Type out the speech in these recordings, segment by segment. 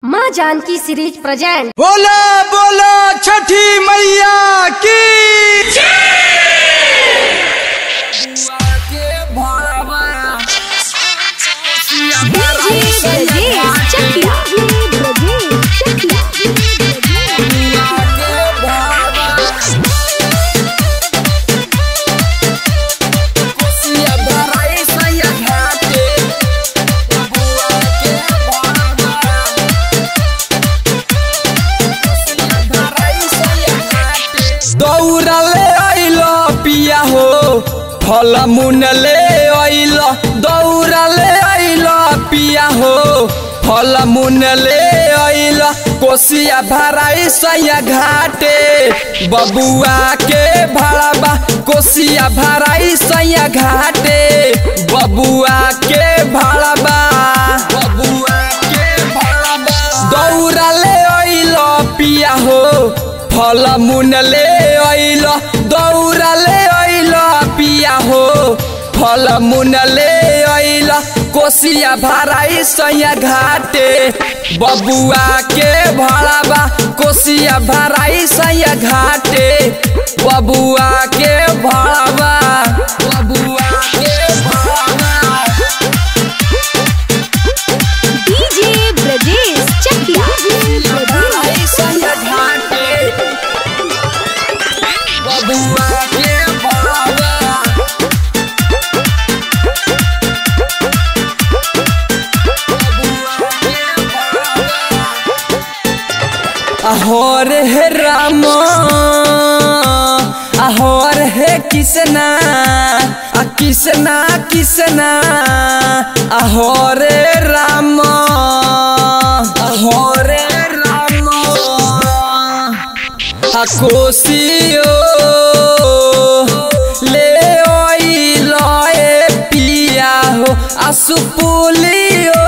माँ Janaki series present बोला बोला छठी मैया की दौड़ले अइलो पिया हो फल मुनले अइलो दौड़ले अइलो पिया हो फल मुनले अइलो कोसिया भराई सैया घाटे बबुआ के भड़बा कोसिया भराई सैया घाटे बबुआ के भड़बा बबुआ के भड़बा दौड़ले अइलो पिया हो फल मुनले अइल दौड़ले अइल पिया हो फल मुनले अइल कोसिया भराई सैया घाटे बबुआ के भड़ाबा कोसिया भराई सैया घाटे बबुआ के भड़ाबा बबुआ के भड़ाबा डीजे ब्रजेश चकिया भराई सैया घाटे बबुआ के भड़ाबा अहोर हे राम अहोर हे किसना आ किसना किसना अहोर राम अहोर राम आ कोसियो ले ओइलो ए पिया हो आ सुपुलियो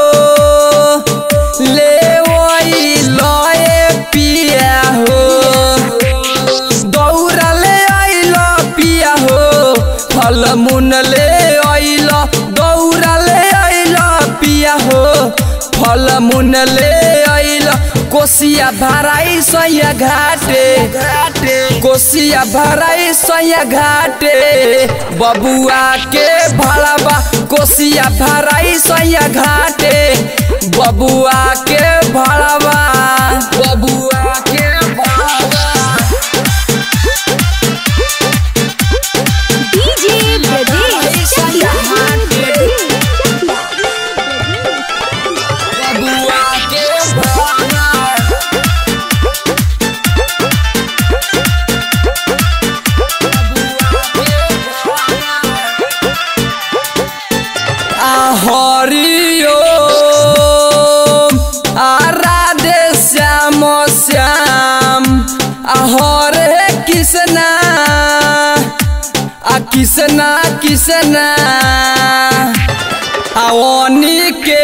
ले ओइलो ए पिया हो दौड़ले अइलो पिया हो फल मुनले अइलो दौड़ले अइलो पिया हो फल मुनले अइलो कोसिया भराई सैया घाटे घाटे कोसिया भराई सैया घाटे बबुआ के भड़बा कोसिया भराई सैया घाटे बबुआ के भड़बा बबुआ के भड़बा डीजे ब्रजेश चकिया बबुआ के भड़बा हरिओ आराधे श्याम श्याम हरे कृष्णा आ कृष्णा कृष्णा आवनी के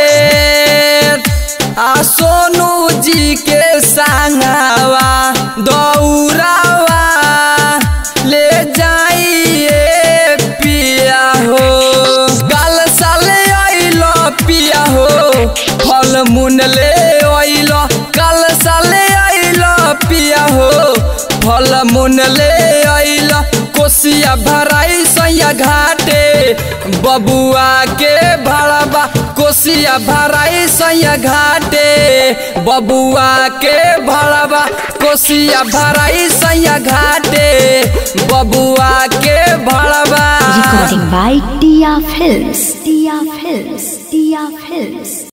आ सोनू जी के संगवा दौड़ावा ले जाइए पिया हो गल साले अइलो पिया हो फल मुनले अइलो कल साले अइलो पिया हो फल मुनले अइलो कोसिया भराई सैया घाटे बबुआ के भड़बा कोसिया भराई सैया घाटे बबुआ के भड़बा कोसिया भराई सैया घाटे बबुआ के भड़बा Recording by Tia Films. Tia Films. Tia Films.